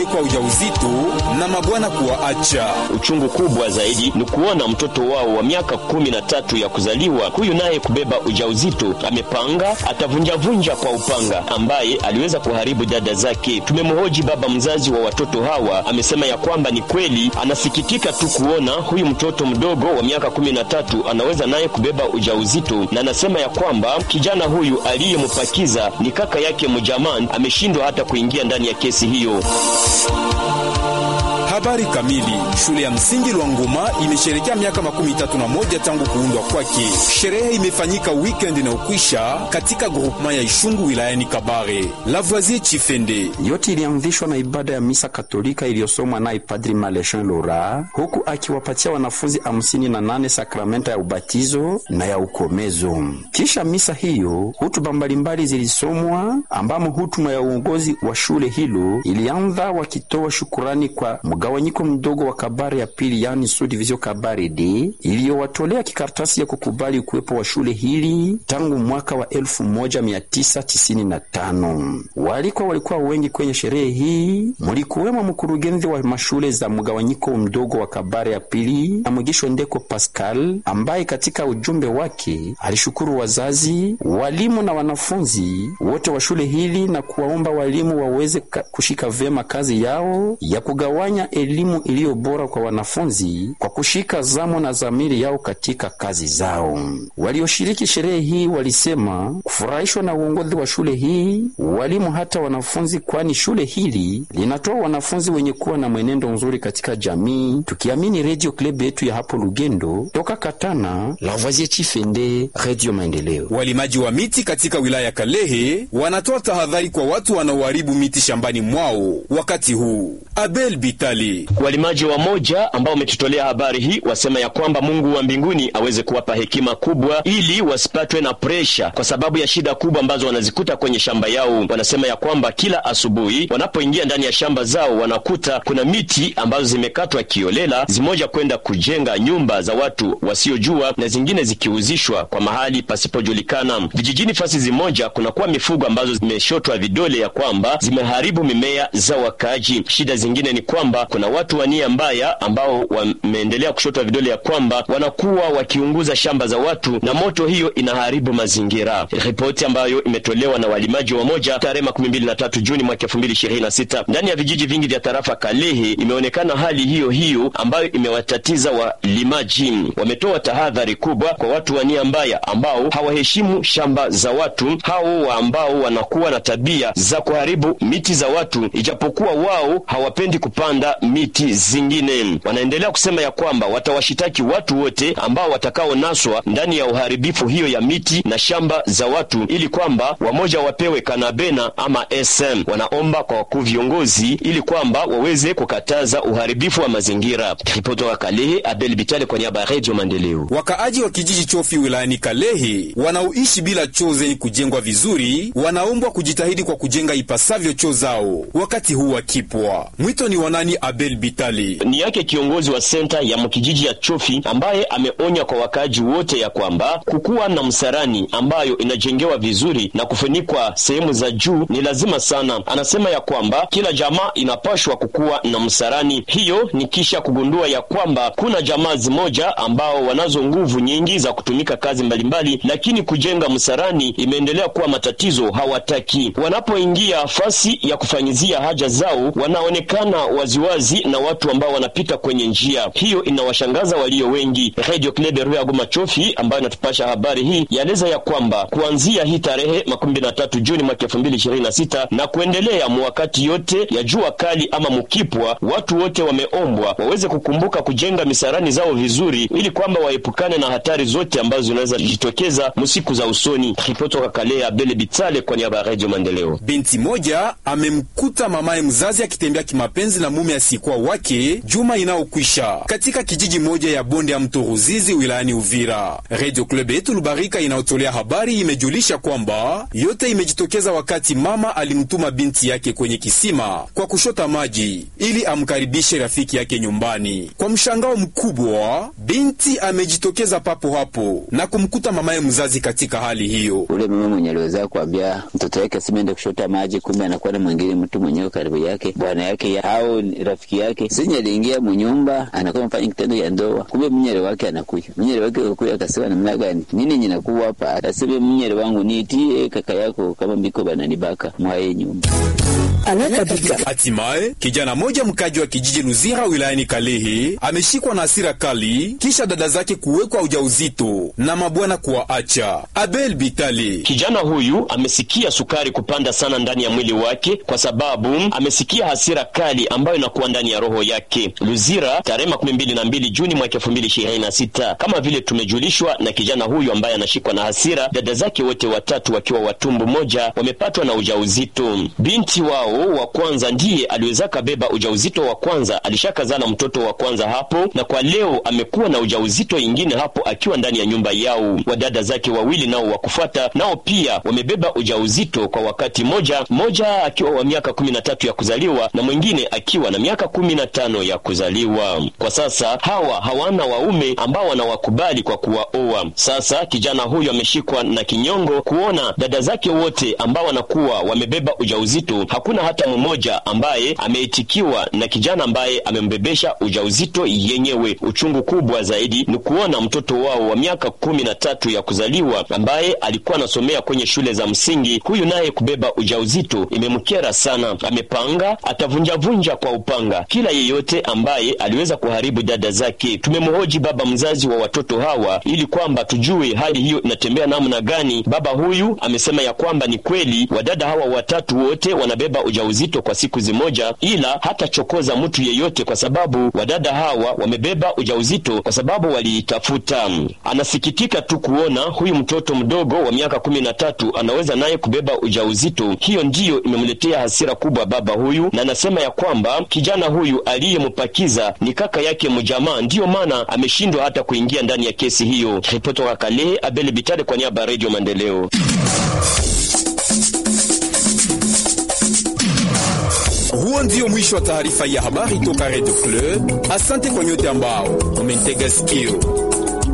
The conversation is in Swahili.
kuwekwa ujauzito na mabwana kuwaacha. Uchungu kubwa zaidi ni kuona mtoto wao wa miaka kumi na tatu ya kuzaliwa huyu naye kubeba ujauzito. Amepanga atavunjavunja kwa upanga, ambaye aliweza kuharibu dada zake. Tumemhoji baba mzazi wa watoto hawa, amesema ya kwamba ni kweli anasikitika tu kuona huyu mtoto mdogo wa miaka kumi na tatu anaweza naye kubeba ujauzito, na anasema ya kwamba kijana huyu aliyempakiza ni kaka yake mjaman, ameshindwa hata kuingia ndani ya kesi hiyo. Habari kamili. Shule ya msingi Lwangoma imesherekea miaka makumi tatu na moja tangu kuundwa kwake. Sherehe imefanyika weekend inayokwisha katika groupement ya Ishungu wilayani Kabare. Lavoisier Chifende yote ilianzishwa na ibada ya misa Katolika iliyosomwa naye Padri Maleshin Lora, huku akiwapatia wanafunzi hamsini na nane sakramenta ya ubatizo na ya ukomezo. Kisha misa hiyo, hutuba mbalimbali zilisomwa, ambamo hutuma ya uongozi wa shule hilo ilianza wakitoa shukurani kwa mgawanyiko mdogo wa Kabare ya pili, yani Sud Division Kabare D, iliyowatolea kikaratasi ya kukubali ukuwepo wa shule hili tangu mwaka wa 1995. Walikuwa walikuwa wengi kwenye sherehe hii, mulikuwemo mkurugenzi wa mashule za mgawanyiko mdogo wa Kabare ya pili na Mugisho Ndeko Pascal, ambaye katika ujumbe wake alishukuru wazazi, walimu na wanafunzi wote wa shule hili na kuwaomba walimu waweze kushika vyema kazi yao ya kugawanya elimu iliyo bora kwa wanafunzi kwa kushika zamu na dhamiri yao katika kazi zao. Walioshiriki sherehe hii walisema kufurahishwa na uongozi wa shule hii, walimu hata wanafunzi, kwani shule hili linatoa wanafunzi wenye kuwa na mwenendo mzuri katika jamii, tukiamini Radio Club yetu ya hapo Lugendo. Toka Katana, Lavoisier Chifende, Radio Maendeleo. Walimaji wa miti katika wilaya ya Kalehe wanatoa tahadhari kwa watu wanaoharibu miti shambani mwao wakati huu. Abel Bitali Walimaji wa moja ambao wametutolea habari hii wasema ya kwamba Mungu wa mbinguni aweze kuwapa hekima kubwa ili wasipatwe na presha kwa sababu ya shida kubwa ambazo wanazikuta kwenye shamba yao. Wanasema ya kwamba kila asubuhi wanapoingia ndani ya shamba zao wanakuta kuna miti ambazo zimekatwa kiolela, zimoja kwenda kujenga nyumba za watu wasiojua na zingine zikiuzishwa kwa mahali pasipojulikana. Vijijini fasi zimoja kunakuwa mifugo ambazo zimeshotwa vidole ya kwamba zimeharibu mimea za wakaaji. Shida zingine ni kwamba kuna watu wa nia mbaya ambao wameendelea kushotwa vidole ya kwamba wanakuwa wakiunguza shamba za watu na moto hiyo inaharibu mazingira. Ripoti ambayo imetolewa na walimaji wa moja tarehe makumi mbili na tatu Juni mwaka elfu mbili ishirini na sita ndani ya vijiji vingi vya tarafa Kalehe, imeonekana hali hiyo hiyo ambayo imewatatiza walimaji. Wametoa tahadhari kubwa kwa watu wa nia mbaya ambao hawaheshimu shamba za watu, hao ambao wanakuwa na tabia za kuharibu miti za watu, ijapokuwa wao hawapendi kupanda miti zingine. Wanaendelea kusema ya kwamba watawashitaki watu wote ambao watakaonaswa ndani ya uharibifu hiyo ya miti na shamba za watu, ili kwamba wamoja wapewe kanabena ama SM. Wanaomba kwa wakuu viongozi ili kwamba waweze kukataza uharibifu wa mazingira. Ripoti wa Kalehe, Abel Bitale kwa niaba ya Radio Maendeleo. Wakaaji wa kijiji Chofi wilayani Kalehe wanaoishi bila choo zenye kujengwa vizuri wanaombwa kujitahidi kwa kujenga ipasavyo choo zao wakati huu wakipwa. Mwito ni wanani? Abel Bitali ni yake kiongozi wa senta ya mkijiji ya Chofi ambaye ameonya kwa wakaaji wote ya kwamba kukuwa na msarani ambayo inajengewa vizuri na kufunikwa sehemu za juu ni lazima sana. Anasema ya kwamba kila jamaa inapashwa kukuwa na msarani. Hiyo ni kisha kugundua ya kwamba kuna jamaa zimoja ambao wanazo nguvu nyingi za kutumika kazi mbalimbali, lakini kujenga msarani imeendelea kuwa matatizo. Hawataki wanapoingia fasi ya kufanyizia haja zao, wanaonekana waziwazi na watu ambao wanapita kwenye njia hiyo. Inawashangaza walio wengi. Radio Club ya Goma Chofi ambayo inatupasha habari hii yaeleza ya kwamba kuanzia hii tarehe makumi mbili na tatu Juni mwaka elfu mbili ishirini na sita na kuendelea mwakati yote ya jua kali ama mukipwa, watu wote wameombwa waweze kukumbuka kujenga misarani zao vizuri, ili kwamba waepukane na hatari zote ambazo zinaweza jitokeza msiku za usoni. Ripoti toka Kalea, Bele Bitale kwa niaba ya Radio Maendeleo. Binti moja amemkuta mamaye mzazi akitembea kimapenzi na mume usikuwa wake juma inayokwisha katika kijiji moja ya bonde ya mto Ruzizi wilayani Uvira. Radio Club yetu Lubarika inayotolea habari imejulisha kwamba yote imejitokeza wakati mama alimtuma binti yake kwenye kisima kwa kushota maji ili amkaribishe rafiki yake nyumbani. Kwa mshangao mkubwa, binti amejitokeza papo hapo na kumkuta mamaye mzazi katika hali hiyo. Ule mama mwenye aliweza kuambia mtoto yake asimeende kushota maji, kumbe anakuwa na mwingine mtu mwenyewe karibu yake, bwana yake ya, au rafiki yake sinye aliingia munyumba, anakuwa mfanya kitendo ya ndoa, kumbe mnyere wake anakuya. Mnyere wake akuya akasema, namna gani nini ninakuwa hapa? Akasema, mnyere wangu niitie kaka yako kama mbiko bananibaka mwaye nyumba Hatimaye kijana moja mkaji wa kijiji Luzira wilayani Kalehe ameshikwa na hasira kali kisha dada zake kuwekwa ujauzito na mabwana kuwaacha. Abel Bitale, kijana huyu amesikia sukari kupanda sana ndani ya mwili wake, kwa sababu amesikia hasira kali ambayo inakuwa ndani ya roho yake. Luzira, tarehe makumi mbili na mbili Juni mwaka elfu mbili ishirini na sita. Kama vile tumejulishwa na kijana huyu ambaye anashikwa na hasira, dada zake wote watatu wakiwa watumbu moja wamepatwa na ujauzito. Binti wao wa kwanza ndiye aliweza kabeba ujauzito wa kwanza, alishakazana mtoto wa kwanza hapo, na kwa leo amekuwa na ujauzito ingine hapo akiwa ndani ya nyumba yao. Wadada zake wawili nao wa kufuata nao pia wamebeba ujauzito kwa wakati moja, mmoja akiwa wa miaka kumi na tatu ya kuzaliwa na mwingine akiwa na miaka kumi na tano ya kuzaliwa. Kwa sasa hawa hawana waume ambao wanawakubali kwa kuwaoa. Sasa kijana huyu ameshikwa na kinyongo kuona dada zake wote ambao wanakuwa wamebeba ujauzito, hakuna hata mmoja ambaye ameitikiwa na kijana ambaye amembebesha ujauzito yenyewe. Uchungu kubwa zaidi ni kuona mtoto wao wa miaka kumi na tatu ya kuzaliwa ambaye alikuwa anasomea kwenye shule za msingi, huyu naye kubeba ujauzito imemkera sana. Amepanga atavunjavunja kwa upanga kila yeyote ambaye aliweza kuharibu dada zake. Tumemhoji baba mzazi wa watoto hawa ili kwamba tujue hali hiyo inatembea namna gani. Baba huyu amesema ya kwamba ni kweli wadada hawa watatu wote wanabeba ujauzito kwa siku zimoja, ila hatachokoza mtu yeyote kwa sababu wadada hawa wamebeba ujauzito kwa sababu waliitafuta. Anasikitika tu kuona huyu mtoto mdogo wa miaka kumi na tatu anaweza naye kubeba ujauzito. Hiyo ndiyo imemletea hasira kubwa baba huyu, na anasema ya kwamba kijana huyu aliyempakiza ni kaka yake mjamaa, ndiyo maana ameshindwa hata kuingia ndani ya kesi hiyo. Ripoti wa Kalehe, Abel Bitale kwa niaba ya Radio Maendeleo. huo ndio mwisho wa taarifa ya habari toka Radio Club. Asante kwa nyote ambao umentega sikio.